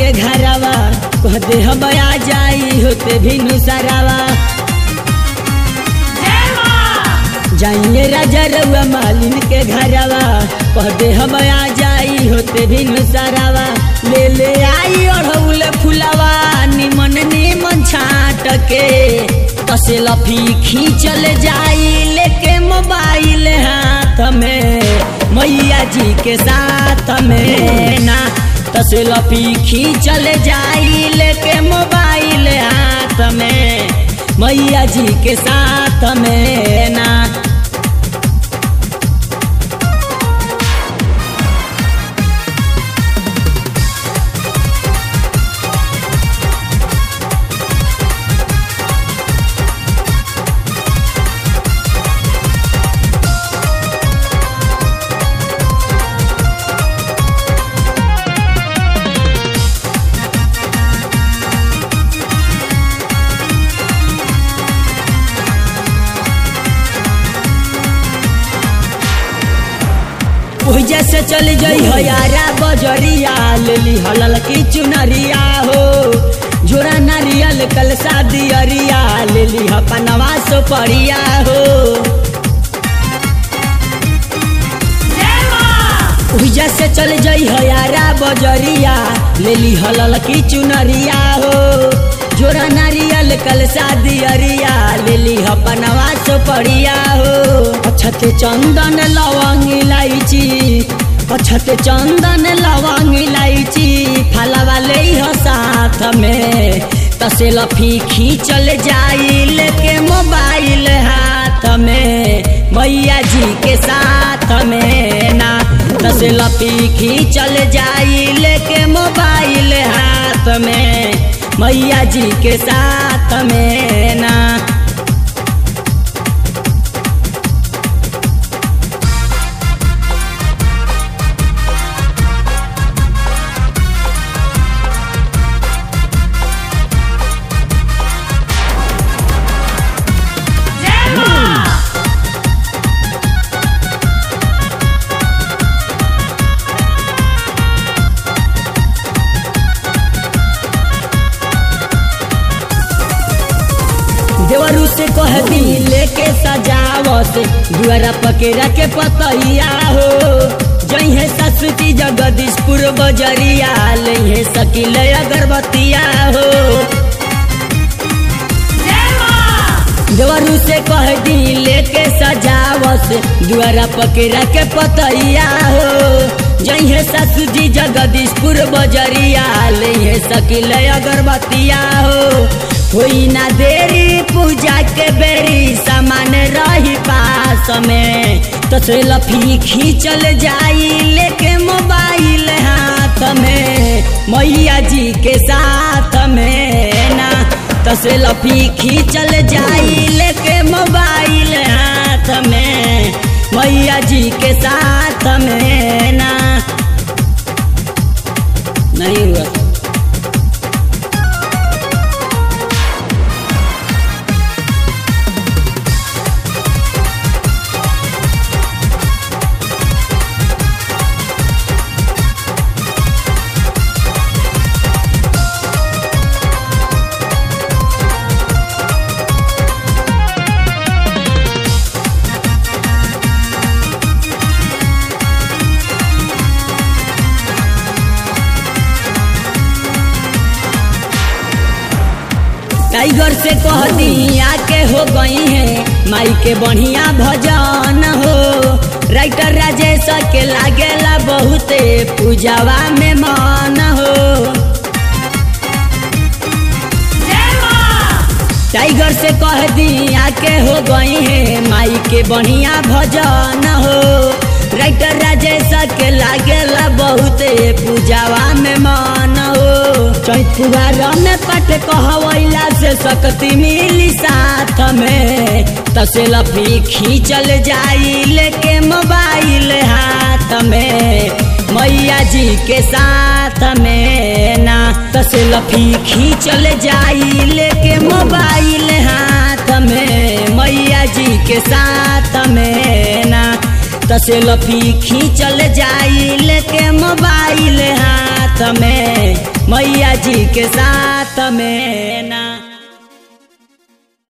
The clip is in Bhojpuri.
के घरवा कह दे हम आ जाई होते भी नुसरावा जाइए राजा रउआ मालिन के घरवा कह दे हम आ जाई होते भी नुसरावा ले ले आई अढ़ौल फुलवा निमन निमन छाट के कसे लफी खींचल जाई लेके मोबाइल हाथ में मैया जी के साथ में ना तसे लफी खींचल जाई लेके मोबाइल हाथ में मैया जी के साथ में ना ओहि जैसे चल जई हो यारा बजरिया ले ली हलल की चुनरिया हो जोरा नारियल कल शादी अरिया ले ली हपनवा सो परिया हो ओहि जैसे चल जई हो यारा बजरिया ले ली हलल की चुनरिया हो जोरा नारियल कल शादी अरिया ले ली हपनवा सो परिया हो अछत चंदन लवंग इलायची अछत चंदन लवंग इलायची फलवा ले हो साथ में तसे लफी खींचल जाई लेके मोबाइल हाथ में मैया जी के साथ में ना तसे लफी खींचल जाई लेके मोबाइल हाथ में मैया जी के साथ में ना देवरू से कह दी लेके सजावत दुआरा पकेरा के पतैया हो जइहे ससुती जगदीशपुर बजरिया लइहे सकिल अगरबत्तिया हो देवरू से कह दी लेके सजावत दुआरा पकेरा के पतैया हो जइहे ससुजी जगदीशपुर बजरिया लइहे सकिल अगरबत्तिया हो होई ना देरी पूजा के बेरी सामान रही पास में तो से लफी खींचल जाई लेके मोबाइल हाथ में मैया जी के साथ में ना तो से लफी खींचल जाई लेके मोबाइल हाथ में मैया जी के साथ में ना नहीं हुआ टाइगर से कह दी आके हो गई है माई के बढ़िया भजन हो राइटर राजेश के लागेला बहुते पूजावा में मन हो टाइगर से कह दी आके हो गई है माई के बढ़िया भजन हो राइटर राजेश के लागेला बहुते पूजावा में मन हो चैत फुहार में पट कहवैला से शक्ति मिली साथ में तसे लफी खींचल जाई लेके मोबाइल हाथ में मैया जी के साथ में ना तसे लफी खींचल जाई लेके मोबाइल हाथ में मैया जी के साथ में ना तसे लफी खींचल जाई लेके मोबाइल हाथ में मैया जी के साथ में ना